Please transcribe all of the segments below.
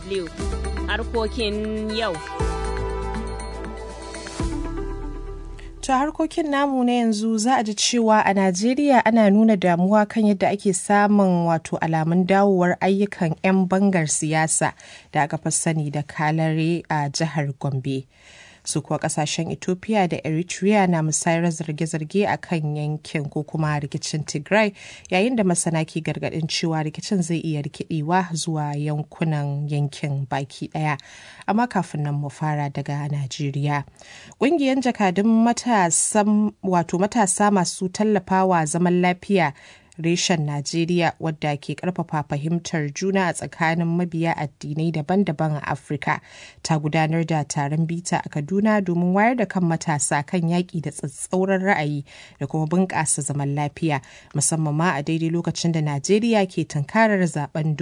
DW harkokin yau. ta harkokin namu na yanzu za a ji cewa a Najeriya ana nuna damuwa kan yadda ake samun wato alamun dawowar ayyukan 'yan bangar siyasa da aka fi sani da kalare a jihar Gombe. su kuwa kasashen ethiopia da eritrea na musayar zarge-zarge a kan yankin ko kuma rikicin tigray yayin da masana ke gargadin cewa rikicin zai iya rikidewa zuwa yankunan yankin baki daya amma kafin nan mu fara daga najeriya ƙungiyar jakadun wato matasa masu tallafawa zaman lafiya reshen Najeriya wadda ke karfafa fahimtar juna a tsakanin mabiya addinai daban-daban a Afirka ta gudanar da taron bita a Kaduna domin wayar da kan matasa kan yaƙi da tsatsauran ra'ayi da kuma bunƙasa zaman lafiya musamman ma a daidai lokacin da Najeriya ke tunkarar zaben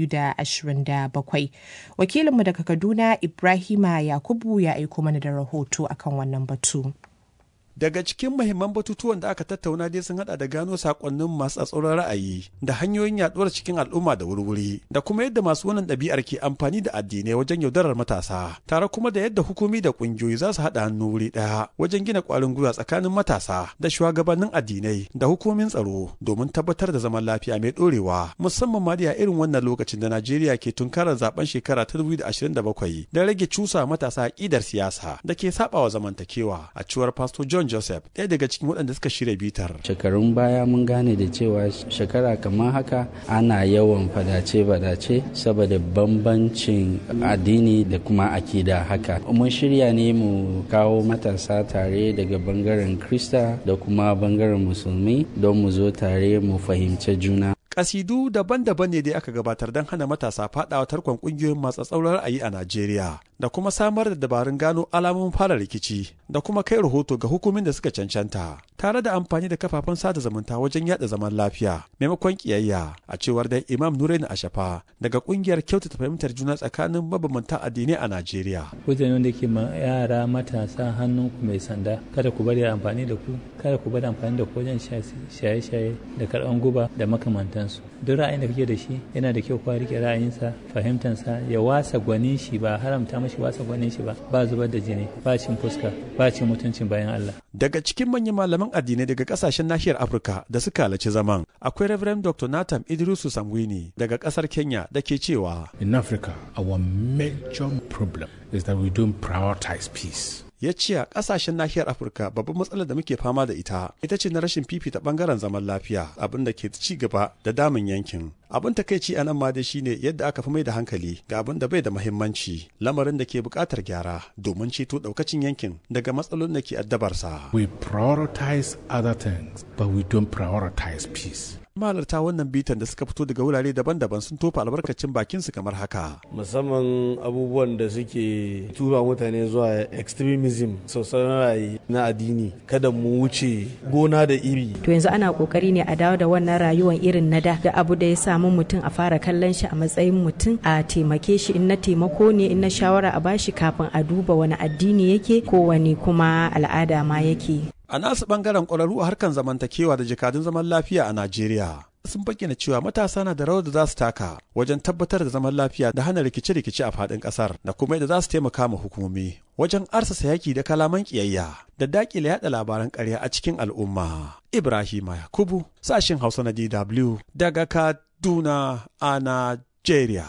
2027. Wakilinmu daga Kaduna Ibrahima Yakubu ya aiko mana da rahoto akan wannan batu. Daga cikin mahimman batutuwan da aka tattauna dai sun hada da gano sakonnin masu tsatsauran ra'ayi da hanyoyin yaduwar cikin al'umma da wurwuri da kuma yadda masu wannan ɗabi'ar ke amfani da addinai wajen yaudarar matasa tare kuma da yadda hukumi da ƙungiyoyi za su haɗa hannu wuri ɗaya wajen gina ƙwarin gwiwa tsakanin matasa da shugabannin addinai da hukumomin tsaro domin tabbatar da zaman lafiya mai ɗorewa musamman ma da irin wannan lokacin da Najeriya ke tunkarar zaben shekara ta 2027 da rage cusa matasa aƙidar siyasa da ke saɓawa zamantakewa a cewar Pastor John Joseph ɗaya daga cikin waɗanda suka shirya bitar. Shekarun baya mun gane da cewa shekara kamar haka ana yawan fadace-fadace saboda bambancin addini da kuma akida haka. Mun shirya ne mu kawo matasa tare daga bangaren Krista da kuma bangaren Musulmi don mu zo tare mu fahimci juna. kasidu daban-daban ne dai aka gabatar don hana matasa fadawa tarkon kungiyoyin masu tsauran ra'ayi a Najeriya da kuma samar da dabarun gano alamomin fara rikici da kuma kai rahoto ga hukumin da suka cancanta tare da amfani da kafafen sada zumunta wajen yada zaman lafiya maimakon kiyayya a cewar da Imam Nurain Ashafa daga kungiyar kyautata fahimtar juna tsakanin mabambantan addinai a Najeriya. Wajen wanda ke ma yara matasa hannun ku mai sanda kada ku bari amfani da ku kada ku bari amfani da ku wajen shaye-shaye da karɓan guba da makamantansu. Duk ra'ayin da kake da shi yana da kyau kwa rike ra'ayinsa fahimtansa ya wasa gwanin shi ba haramta mashi wasa gwanin shi ba ba zubar da jini ba cin fuska ba cin mutuncin bayan Allah. Daga cikin manyan malaman addinai daga kasashen nahiyar Afirka da suka halarci zaman akwai Reverend Dr. Nathan Idrisu Samwini daga kasar Kenya da ke cewa In Africa, our major problem is that we don't prioritize peace. ya ce a kasashen nahiyar afirka babban matsalar da muke fama da ita ita ce na rashin fifita bangaren zaman lafiya abin da ke ci gaba da damun yankin abin takaici a nan ma dai shine yadda aka fi mai da hankali ga abin da bai da mahimmanci lamarin da ke buƙatar gyara domin ceto ɗaukacin yankin daga matsalolin da ke addabarsa We prioritize other things, but we don't prioritize peace. mahalarta wannan bitan da suka fito daga wurare daban-daban sun tofa albarkacin bakinsu kamar haka musamman abubuwan da suke tura mutane zuwa extremism sosai ra'ayi na addini kada mu wuce gona da iri to yanzu ana kokari ne a dawo da wannan rayuwar irin na da da abu da ya samu mutum a fara kallon shi a matsayin mutum a taimake shi in na taimako ne in na shawara a bashi kafin a duba wani addini yake ko wani kuma al'ada ma yake a nasu bangaren ƙwararru a harkan zamantakewa da jakadun zaman lafiya a najeriya sun bayyana cewa matasa na da rawar da za su taka wajen tabbatar da zaman lafiya da hana rikice-rikice a faɗin ƙasar da kuma yadda za su taimaka ma hukumomi wajen arsasa yaki da kalaman ƙiyayya da daƙile yaɗa labaran ƙarya a cikin al'umma. Ibrahima Yakubu, sashen Hausa na DW daga Kaduna a Najeriya.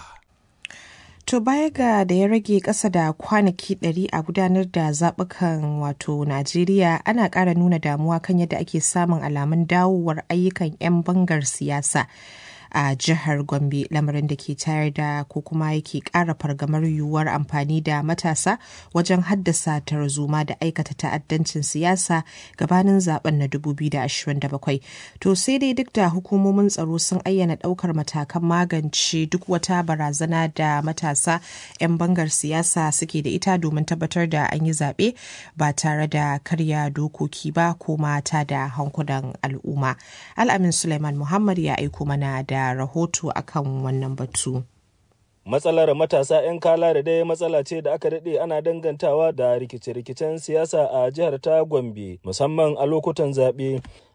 To baya ga da ya rage ƙasa da kwanaki ɗari a gudanar da zaɓukan wato Najeriya ana ƙara nuna damuwa kan yadda ake samun alamun dawowar ayyukan 'yan bangar siyasa. a jihar Gombe lamarin da ke tayar da ko kuma yake ƙara fargamar yiwuwar amfani da matasa wajen haddasa tarzoma da aikata ta'addancin siyasa gabanin zaben na 2027. To sai dai duk da hukumomin tsaro sun ayyana ɗaukar matakan magance duk wata barazana da matasa 'yan bangar siyasa suke da ita domin tabbatar da an yi zaɓe ba tare da karya dokoki ba ko mata da hankulan al'umma. Al'amin Suleiman Muhammad ya aiko mana da da rahoto akan wannan batu. Matsalar matasa 'yan kala da dai matsala ce da aka daɗe ana dangantawa da rikice-rikicen siyasa a jihar ta Gombe, musamman a lokutan zaɓe.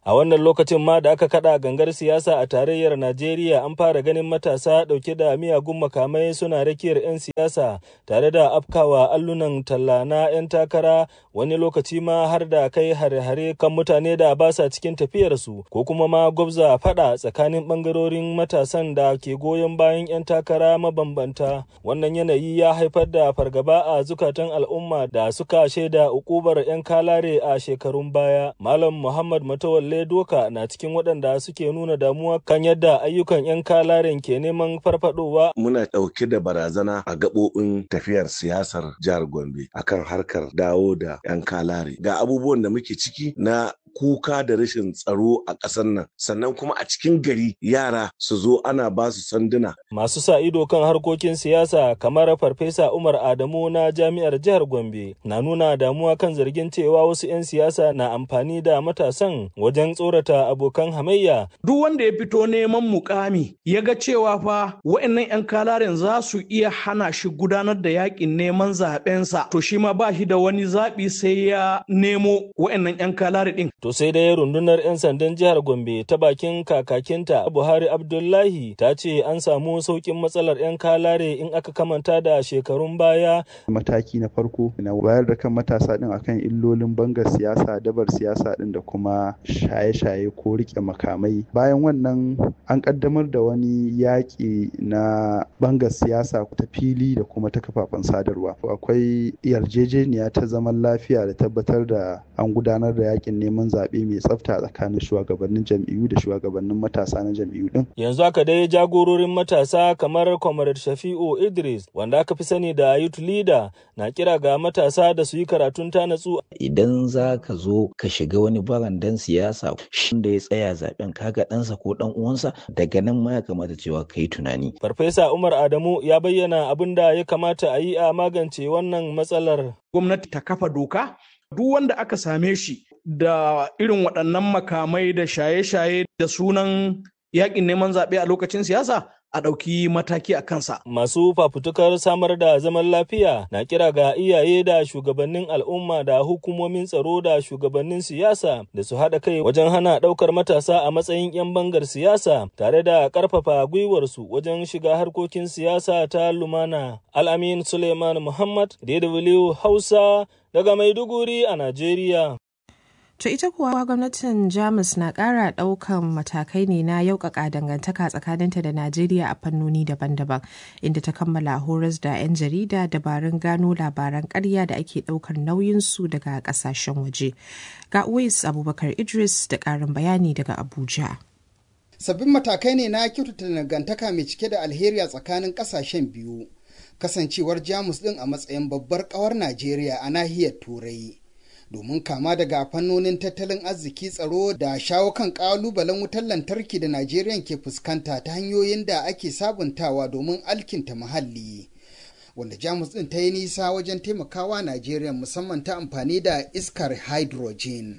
A wannan lokacin ma da aka kada gangar siyasa a tarayyar Najeriya an fara ganin matasa ɗauke da miyagun makamai suna rakiyar 'yan siyasa tare da afkawa allunan talla na 'yan takara wani lokaci ma har da kai hare-hare kan mutane da ba sa cikin tafiyarsu ko kuma ma gwabza fada tsakanin bangarorin matasan da ke goyon bayan 'yan takara mabambanta. Wannan yanayi ya haifar da fargaba a zukatan al'umma da suka shaida ukubar 'yan kalare a shekarun baya. Malam Muhammad Matawalle Doka na cikin waɗanda suke nuna damuwa kan yadda ayyukan 'yan kalaren ke neman farfadowa. Muna ɗauke da barazana a gaɓoɓin tafiyar siyasar jihar Gombe akan harkar dawo da 'yan kalare. Ga abubuwan da muke ciki na kuka da rashin tsaro a ƙasar nan sannan kuma a cikin gari yara su zo ana ba su sanduna. Masu sa ido kan harkokin siyasa kamar Farfesa Umar Adamu na Jami'ar Jihar Gombe na nuna damuwa kan zargin cewa wasu 'yan siyasa na amfani da matasan wajen tsorata abokan hamayya. Duk wanda ya fito neman mukami ya ga cewa fa wa'annan 'yan kalaren za su iya hana shi gudanar da yakin neman zaɓensa to shi ma ba shi da wani zaɓi sai ya nemo wa'annan 'yan kalare ɗin. To sai dai rundunar 'yan sandan jihar Gombe ta bakin kakakinta Buhari Abdullahi ta ce an samu sauƙin matsalar 'yan kalare in aka kamanta da shekarun baya. Mataki na farko na wayar da kan matasa din akan illolin bangar siyasa, dabar siyasa din da kuma shaye-shaye ko rike makamai. Bayan wannan an kaddamar da wani yaƙi na bangar siyasa ta fili da kuma ta kafafen sadarwa. Akwai yarjejeniya ta zaman lafiya da tabbatar da an gudanar da yaƙin neman zaɓe mai tsafta tsakanin shugabannin jam'iyyu da shugabannin matasa na jam'iyyu din. Yanzu haka dai jagororin matasa kamar Comrade Shafi'u Idris wanda aka fi sani da Youth Leader na kira ga matasa da su yi karatun ta natsu. Idan za ka zo ka shiga wani barandan siyasa shi da ya tsaya zaben kaga ɗansa ko ɗan uwansa daga nan ma ya kamata cewa ka yi tunani. Farfesa Umar Adamu ya bayyana abin da ya kamata a yi a magance wannan matsalar. Gwamnati ta kafa doka duk wanda aka same shi da irin waɗannan makamai da shaye-shaye da sunan yakin neman zaɓe a lokacin siyasa a ɗauki mataki a kansa. Masu fafutukar samar da zaman lafiya na kira ga iyaye da shugabannin al'umma da hukumomin tsaro da shugabannin siyasa da su haɗa kai wajen hana ɗaukar matasa a matsayin 'yan bangar siyasa tare da ƙarfafa gwiwarsu wajen shiga harkokin siyasa ta lumana. Al'amin Suleiman Muhammad, DW Hausa, daga Maiduguri a Najeriya. To ita kuwa gwamnatin Jamus na ƙara ɗaukan matakai ne na yaukaka dangantaka tsakaninta da Najeriya a fannoni daban-daban inda ta kammala horas da 'yan jarida dabarun gano labaran ƙarya da ake ɗaukar nauyinsu daga ƙasashen waje. Ga Uwais Abubakar Idris da ƙarin bayani daga Abuja. Sabbin matakai ne na kyautata dangantaka mai cike da alheri a tsakanin ƙasashen biyu. Kasancewar Jamus ɗin a matsayin babbar ƙawar Najeriya a nahiyar Turai. domin kama daga fannonin tattalin arziki tsaro da shawo kan kalubalen wutar lantarki da Najeriya ke fuskanta ta hanyoyin da ake sabuntawa domin alkinta muhalli. Wanda Jamus ɗin ta yi nisa wajen taimakawa Najeriya musamman ta amfani da iskar hydrogen.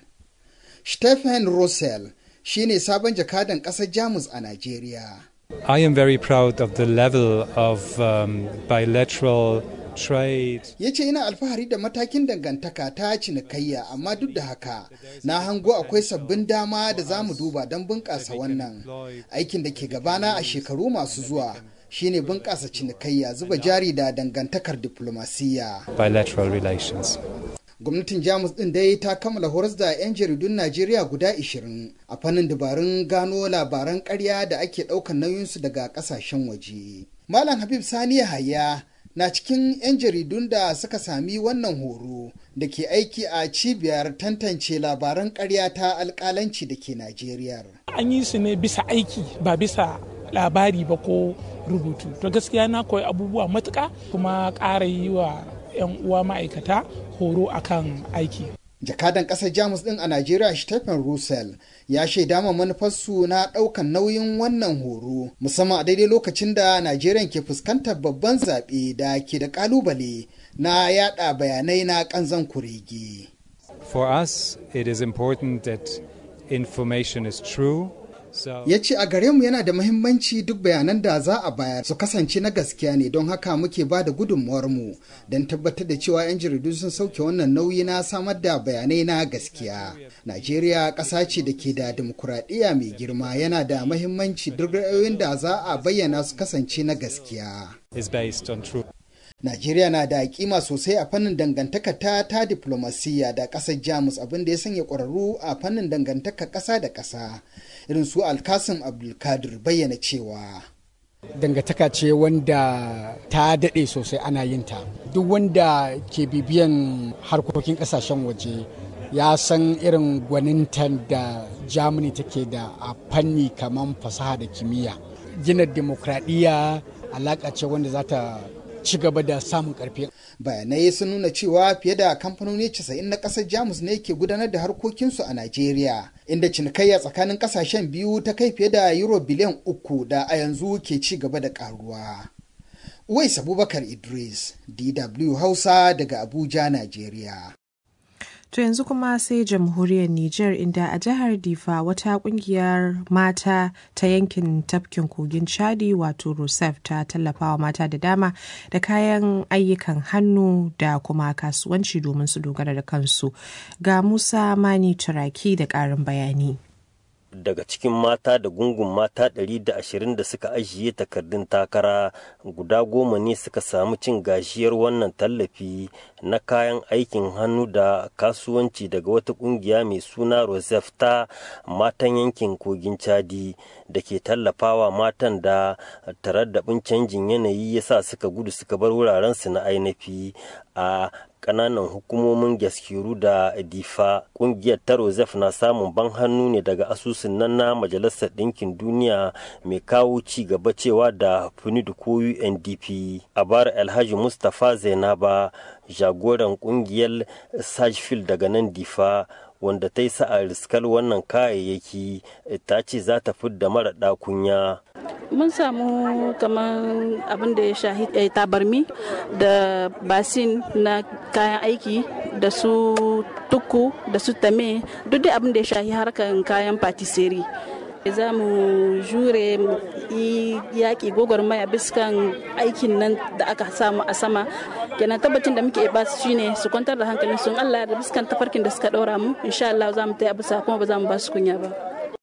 Stephen Russell shine sabon jakadan ƙasar Jamus a Najeriya. I am very proud of the level of um, bilateral trade. Ya ce ina alfahari da matakin dangantaka ta cinikayya amma duk da haka na hango akwai sabbin dama da za mu duba don bunƙasa wannan aikin da ke gabana a shekaru masu zuwa shine bunƙasa cinikayya zuba jari da dangantakar diplomasiyya. Bilateral relations. gwamnatin jamus din dai ta kammala horas da 'yan jaridun najeriya guda 20 a fannin dabarun gano labaran karya da ake ɗaukar nauyinsu daga ƙasashen waje malam habib sani haya na cikin 'yan jaridun da suka sami wannan horo da ke aiki a cibiyar tantance labaran karya ta alkalanci da ke najeriya an yi su ne bisa aiki ba bisa labari ba ko rubutu to gaskiya na koyi abubuwa matuka kuma ƙara yi wa 'yan uwa ma'aikata horo akan aiki. Jakadan ƙasar Jamus ɗin a Najeriya Stephen Russell ya shaida ma manufarsu na ɗaukan nauyin wannan horo musamman a daidai lokacin da Najeriya ke fuskantar babban zaɓe da ke da ƙalubale na yada bayanai na ƙanzan kurege. For us, it is important that information is true ya ce a gare mu yana da muhimmanci duk bayanan da za a bayar su kasance na gaskiya ne don haka muke ba da gudunmuwar mu don tabbatar da cewa 'yan jaridu sun sauke wannan nauyi na samar da bayanai na gaskiya najeriya ƙasa ce da ke da dimokuraɗiyya mai girma yana da muhimmanci duk ra'ayoyin da za a bayyana su kasance na gaskiya Najeriya na da kima sosai a fannin dangantaka ta ta diplomasiya da ƙasar Jamus abinda ya sanya ƙwararru a fannin dangantaka ƙasa da ƙasa. Irin su Alkasim Abdulkadir bayyana cewa. Dangantaka ce wanda ta daɗe sosai ana yin ta. Duk wanda ke bibiyan harkokin ƙasashen waje ya san irin gwanintan da Germany take da a fanni kamar fasaha da kimiyya. Gina demokradiyya alaƙa ce wanda za ta ci gaba da samun karfi. Bayanai sun nuna cewa fiye da kamfanoni 90 na kasar Jamus ne ke gudanar da harkokinsu a Najeriya, inda cinikayya tsakanin kasashen biyu ta kai fiye da euro biliyan uku da a yanzu ke ci gaba da karuwa. Uwais Abubakar Idris, DW Hausa daga Abuja, Najeriya. To yanzu kuma sai jamhuriyar Nijar inda a jihar Difa wata kungiyar mata ta yankin tafkin kogin Chadi wato Rusef ta tallafawa mata da dama da kayan ayyukan hannu da kuma kasuwanci domin su dogara da kansu. Ga Musa Mani Turaki da ƙarin bayani. daga cikin mata da gungun mata 120 da suka ajiye takardun takara guda goma ne suka samu cin gashiyar wannan tallafi na kayan aikin hannu da kasuwanci daga wata kungiya mai suna rosef ta matan yankin kogin chadi da ke tallafawa matan da taraddabin canjin yanayi ya sa suka gudu suka bar wurarensu na ainihi a kananan hukumomin gaskiru da difa kungiyar ta rosef na samun ban hannu ne daga asusun nan na majalisar ɗinkin duniya mai kawo ci gaba cewa da funidu ko undp a bar alhaji mustapha zainaba jagoran kungiyar sajfil daga nan difa wanda ta yi sa'a riskar wannan kayayyaki ta ce za ta fidda mara ɗakunya mun samu kamar abin da ya shahi tabarmi da basin na kayan aiki da su tuku da su tame duk da abin da ya shahi harkar kayan patisserie za mu jure mu yi yaƙi gwagwarmaya biskan aikin nan da aka samu a sama kenan tabbacin da muke ba su shine su kwantar da hankalin sun Allah da biskan tafarkin da suka ɗora mu insha Allah za mu ta yi bisa kuma ba za mu ba su kunya ba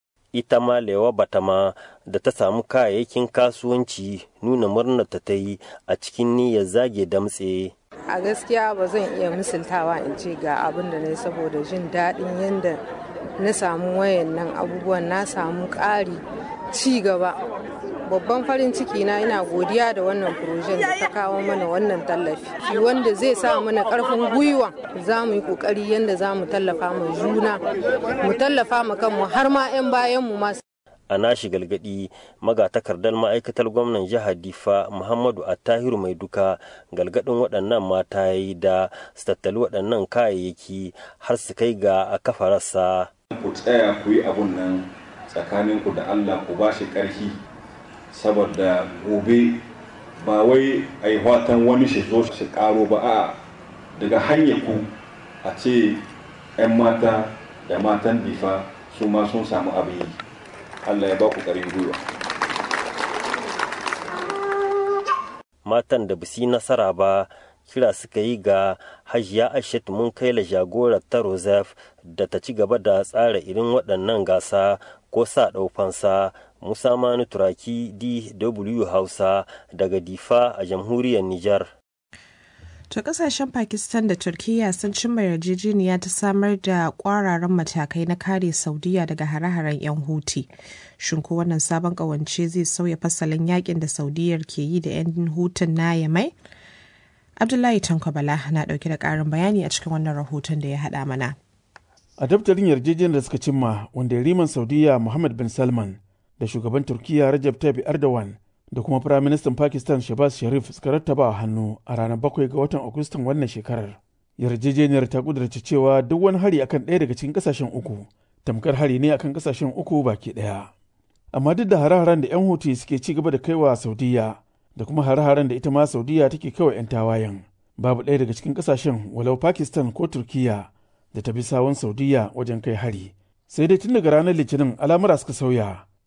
ita ma lewa batama da ta samu kayayyakin kasuwanci nuna murnar ta ta yi a cikin niyyar zage damtse a gaskiya ba zan iya misaltawa in ce ga abin da na saboda jin daɗin yadda na samu wayannan abubuwan na samu ƙari ci gaba babban farin ciki na ina godiya da wannan furojen da ta kawo mana wannan tallafi shi wanda zai sa mana karfin gwiwa za mu yi kokari yadda za mu tallafa ma juna mu tallafa ma kanmu har ma 'yan bayan mu masu a nashi galgadi magatakardar ma'aikatar gwamnan jihar difa muhammadu attahiru mai duka galgadin waɗannan mata ya yi da su tattali waɗannan kayayyaki har su kai ga a kafa rassa ku tsaya ku yi abun nan tsakaninku da allah ku ba shi ƙarfi saboda gobe ba wai a yi watan wani shi zo shi karo ba a daga hanyar ku a ce 'yan mata da matan difa su ma sun samu abin yi allah ya ba ku ƙarin gwiwa matan da bisi nasara ba kira suka yi ga hajiya aishat mun kai la jagorar ta rosef da ta ci gaba da tsara irin waɗannan gasa ko sa ɗaufansa musa manu turaki dw hausa daga difa a jamhuriyar nijar To kasashen Pakistan da Turkiyya sun cimma yarjejeniya ta samar da kwararan matakai na kare Saudiya daga hare-haren 'yan Huti. Shin ko wannan sabon kawance zai sauya fasalin yakin da Saudiyar ke yi da 'yan Hutun na Yamai? Abdullahi Tankwabala na dauke da karin bayani a cikin wannan rahoton da ya haɗa mana. A daftarin yarjejeniyar da suka cimma wanda riman Saudiya Muhammad bin Salman da shugaban Turkiyya Rajab Tayyip Erdogan da kuma Firaministan Pakistan Shehbaz Sharif suka rattaba a hannu a ranar bakwai ga watan Agustan wannan shekarar. Yarjejeniyar ta kudurce cewa duk wani hari akan ɗaya daga cikin ƙasashen uku tamkar hari ne akan ƙasashen uku baki ɗaya. Amma duk da hare-haren da 'yan Houthi suke ci gaba da kaiwa Saudiya da kuma hare-haren da ita ma Saudiya take kaiwa 'yan tawayen babu ɗaya daga cikin ƙasashen walau Pakistan ko Turkiyya da ta bi sawun Saudiya wajen kai hari. Sai dai tun daga ranar Litinin al'amura suka sauya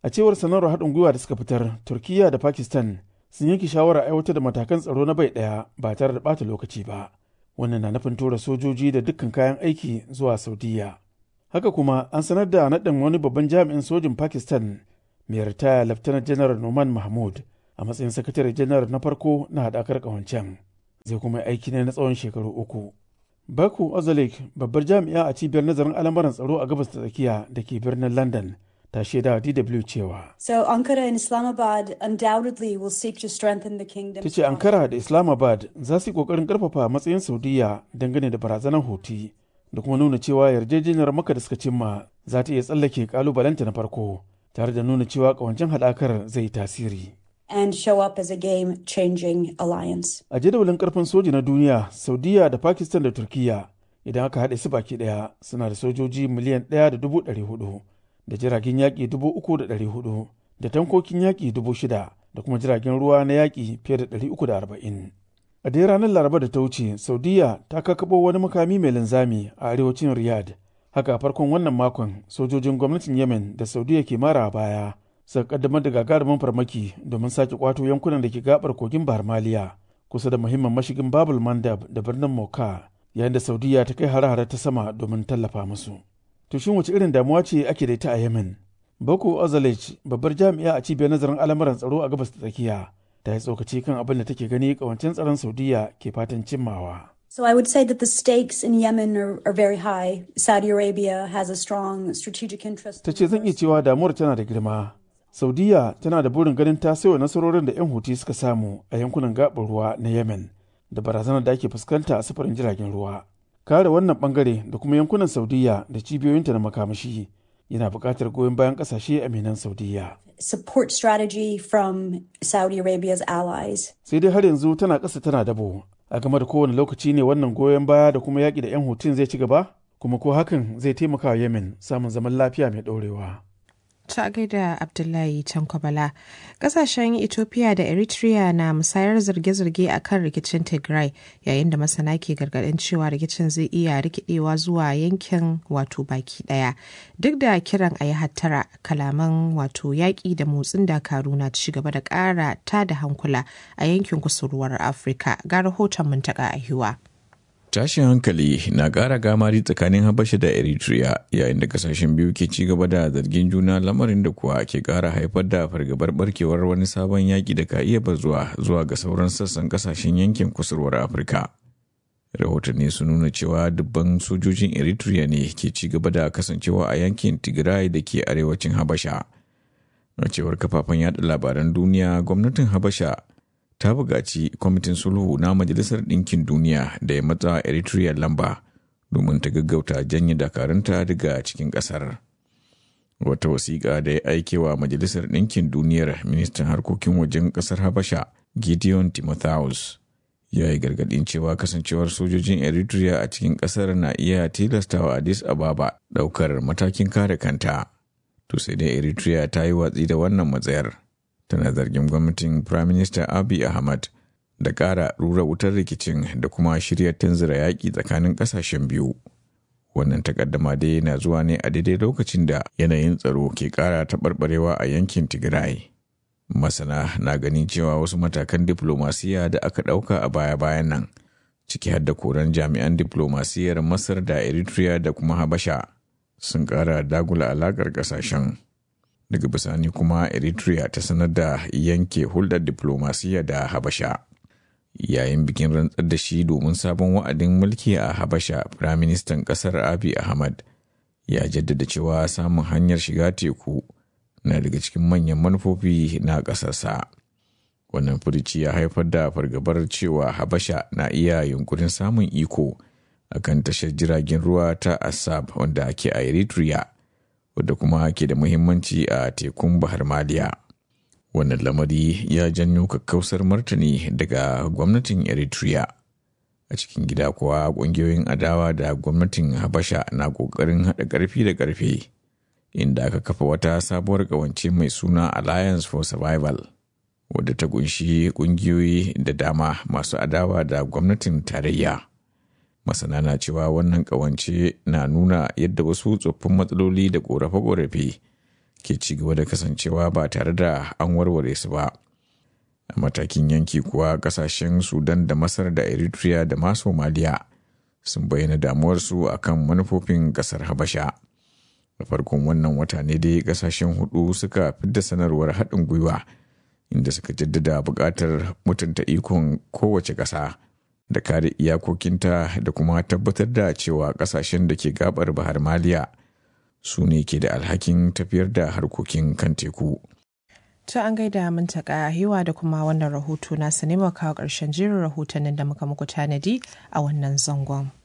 a cewar sanarwar haɗin gwiwa da suka fitar turkiya da pakistan sun yanke shawarar aiwatar da matakan tsaro na bai ɗaya ba tare da ɓata lokaci ba wannan na nufin tura sojoji da dukkan kayan aiki zuwa saudiya haka kuma an sanar da naɗin wani babban jami'in sojin pakistan mai ritaya laftanar janar noman mahmud a matsayin sakatare janar na farko na haɗakar ƙawancen zai kuma aiki ne na tsawon shekaru uku baku ozalik babbar jami'a a cibiyar nazarin al'amuran tsaro a gabas ta tsakiya da ke birnin london ta shaida DW cewa. So Ankara and Islamabad undoubtedly will seek to strengthen the kingdom. Ta ce Ankara da Islamabad za su yi kokarin karfafa matsayin Saudiya dangane da barazanar hoti da kuma nuna cewa yarjejeniyar maka da suka cimma za ta iya tsallake kalubalenta na farko tare da nuna cewa kawancin haɗakar zai tasiri. And show up as a game-changing alliance. A jadawalin karfin soji na duniya, Saudiya da Pakistan da Turkiya idan aka haɗe su baki ɗaya suna da sojoji miliyan ɗaya da dubu ɗari hudu. da jiragen yaƙi dubu uku da ɗari hudu da tankokin yaƙi dubu shida da kuma jiragen ruwa na yaƙi fiye da ɗari uku da arba'in. A dai ranar Laraba da ta wuce, Saudiya ta kakkaɓo wani makami mai linzami a arewacin Riyadh. Haka a farkon wannan makon, sojojin gwamnatin Yemen da Saudiya ke mara baya suka kaddamar da gagarumin farmaki domin sake kwato yankunan da ke gabar kogin Bahar Maliya kusa da muhimmin mashigin Babul Mandab da birnin Moka, yayin da Saudiya ta kai hare-hare ta sama domin tallafa musu. to shin wace irin damuwa ce ake da ita a Yemen? Boko Ozalej, babbar jami'a a cibiyar nazarin al'amuran tsaro a gabas ta tsakiya, ta yi tsokaci kan abin da take gani kawancin tsaron Saudiya ke fatan cimmawa. So I would say that the stakes in Yemen are, are very high. Saudi Arabia has a strong strategic interest. Ta ce zan iya cewa damuwar tana da girma. Saudiya tana da burin ganin ta sayo nasarorin da 'yan huti suka samu a yankunan gaɓar ruwa na Yemen da barazanar da ake fuskanta a sufurin jiragen ruwa. kare wannan bangare da kuma yankunan saudiya da cibiyoyinta na makamashi yana buƙatar goyon bayan ƙasashe aminan saudiya Support strategy from Saudi Arabia's allies. sai dai har yanzu tana ƙasa tana dabo a game da kowane lokaci ne wannan goyon baya da kuma yaƙi da 'yan hutun zai ci gaba kuma ko hakan zai taimaka wa yemen samun zaman lafiya mai ɗorewa ta gaida Abdullahi Tankwabala. Kasashen Ethiopia da Eritrea na musayar zirge-zirge a kan rikicin Tigray yayin da masana ke gargaɗin cewa rikicin zai iya rikidewa zuwa yankin wato baki ɗaya. Duk da kiran a yi hattara kalaman wato yaƙi da motsin dakaru na ci gaba da ƙara ta da hankula a yankin kusurwar Afirka ga rahoton muntaka a hiwa. tashin hankali na ƙara gamari tsakanin habasha da eritrea yayin da kasashen biyu ke ci gaba da zargin juna lamarin da kuwa ke ƙara haifar da fargabar barkewar wani sabon yaƙi da ka iya bazuwa zuwa ga sauran sassan kasashen yankin kusurwar afirka rahotanni sun nuna cewa dubban sojojin eritrea ne ke ci gaba da kasancewa a yankin tigray da ke arewacin habasha a cewar kafafen yada labaran duniya gwamnatin habasha ta buƙaci kwamitin sulhu na majalisar ɗinkin duniya da ya matsa eritrea lamba domin ta gaggauta janye dakarunta daga cikin ƙasar wata wasiƙa da ya aike wa majalisar ɗinkin duniyar ministan harkokin wajen ƙasar habasha gideon timotheus ya yi gargaɗin cewa kasancewar sojojin eritrea a cikin ƙasar na iya tilastawa addis ababa ɗaukar matakin kare kanta to sai dai eritrea ta yi watsi da wannan matsayar tana zargin gwamnatin Prime Minister Abiy Ahmad da ƙara rura wutar rikicin da kuma shirya tanzira yaƙi tsakanin ƙasashen biyu. Wannan takaddama dai na zuwa ne a daidai lokacin da yanayin tsaro ke ƙara taɓarɓarewa a yankin Tigray. Masana na ganin cewa wasu matakan diflomasiya da aka ɗauka a baya-bayan nan, ciki har da koran jami'an diflomasiyyar Masar da Eritrea da kuma Habasha, sun ƙara dagula alaƙar ƙasashen. daga bisani kuma eritrea ta sanar da yanke hulɗar diplomasiya da habasha yayin bikin rantsar da shi domin sabon wa'adin mulki a habasha firaministan ƙasar abi ahmad ya jaddada cewa samun hanyar shiga teku na daga cikin manyan manufofi na ƙasarsa wannan furici ya haifar da fargabar cewa habasha na iya yunkurin samun iko akan tashar jiragen ruwa ta asab wanda ake a eritrea wadda kuma ke da muhimmanci a tekun bahar maliya wannan lamari ya janyo kakkausar martani daga gwamnatin eritrea a cikin gida kuwa ƙungiyoyin adawa da gwamnatin habasha na ƙoƙarin haɗa ƙarfi da ƙarfe inda aka kafa wata sabuwar ƙawance mai suna alliance for survival wadda ta kunshi ƙungiyoyi da dama masu adawa da gwamnatin tarayya masana na cewa wannan kawance na nuna yadda wasu tsoffin matsaloli da korafe-korafe ke ci gaba da kasancewa ba tare da an warware su ba a matakin yanki kuwa kasashen sudan da masar da eritrea da ma somaliya sun bayyana damuwarsu akan manufofin kasar habasha da farkon wannan wata ne dai kasashen hudu suka fidda sanarwar haɗin gwiwa inda suka jaddada buƙatar mutunta ikon kowace ƙasa da kare iyakokinta da kuma tabbatar da cewa ƙasashen da ke gabar bahar maliya su ne ke da alhakin tafiyar da harkokin kan teku. To an gaida mintaka hewa da kuma wannan rahoto na ne kawo ƙarshen jerin rahotannin da muka muku tanadi a wannan zangon.